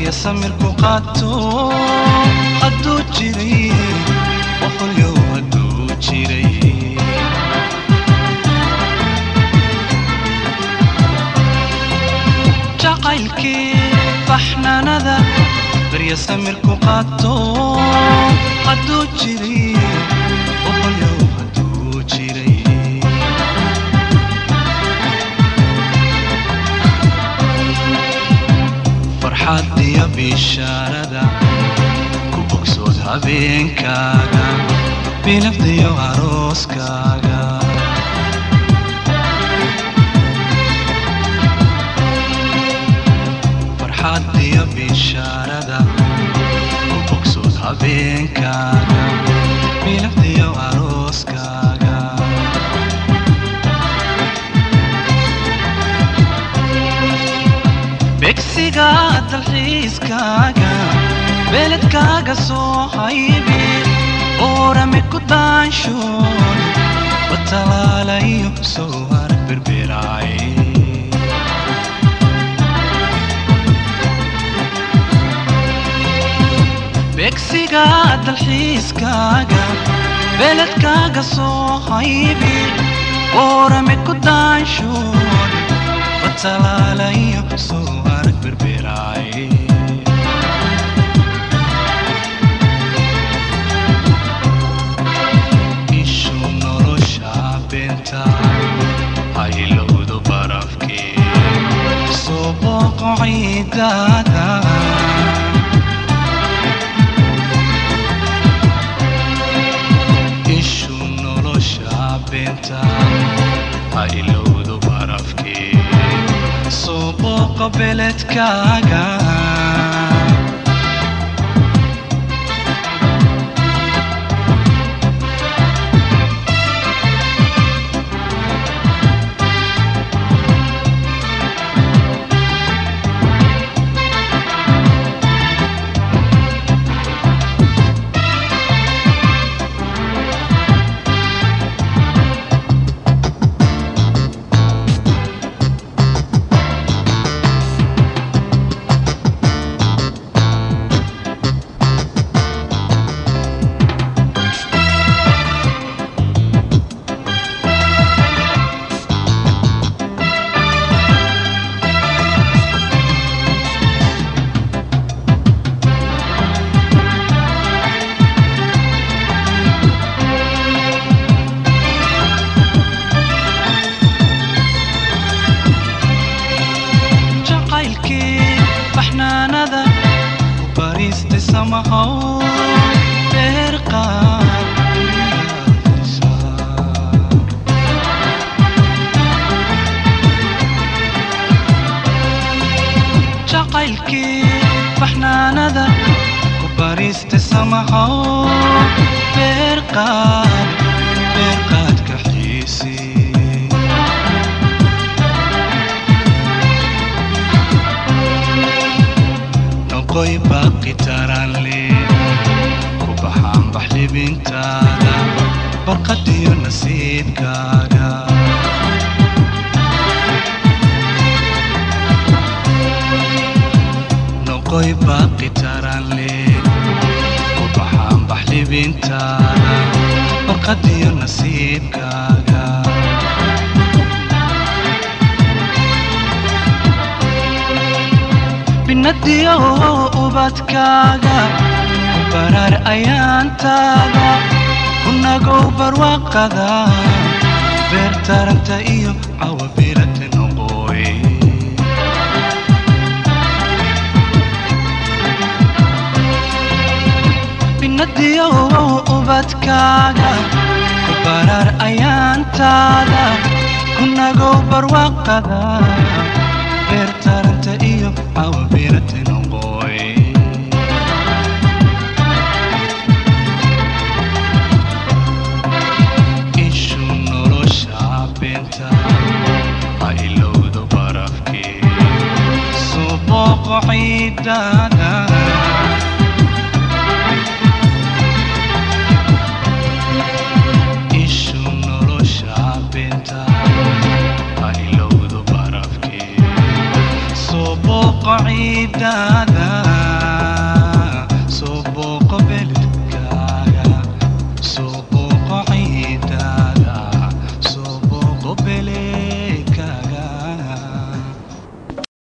barya samirku qaato hadduu jiray boqolyow hadduu jiray jacaylkii baxnaanada barya samirku qaato hadduu jiray boqolyow hadduu jiray farxad iyo bishaarada ku bogsood habeenkaaga bilafdiyo arooskaaga farxad iyo bishaarada ku bogsood habeenkaaga bilafdiyo arooskaaga begsiga dalxiiskaaga beledkaaga soo haybi oorame ku daanshoon watalaalayo soo arag berberaay begsiga dalxiiskaaga beledkaaga soo haybi oorame ku daanshoon watalaalayo soo arag berberaay ishu nolosha beenta haylowdo barafkee soo booqo ciidaada ishu nolosha beenta haylowdo barafkee soo booqo beledkaaga jacaylkii baxnaanada ku bariistay samahow beerqaad jacaylkii baxnaanada ku bariistay samahow beerqaad beerqaadka xiisii noqoy baaqi taranle ku baxaan baxlibintaada barqadiyo nasiibkaaga noqoy baaqi taranle ku baxaan baxlibintaada barqadiyo nasiibkaaga binadiyo ubadkaaga ku barar ayaantaada kunagow barwaaqada beer taranta iyo cawabilata noqoy binadiyo ubadkaaga ku barar ayaantaada kunagow barwaaqada beer taranta iyo cawabilata noqoy ishu nolosha beenta ha ilowdo barafkee soo booqo ciidaada ishu nolosha beenta ha ilowdo barafkee soo booqo ciidaada booqo beledku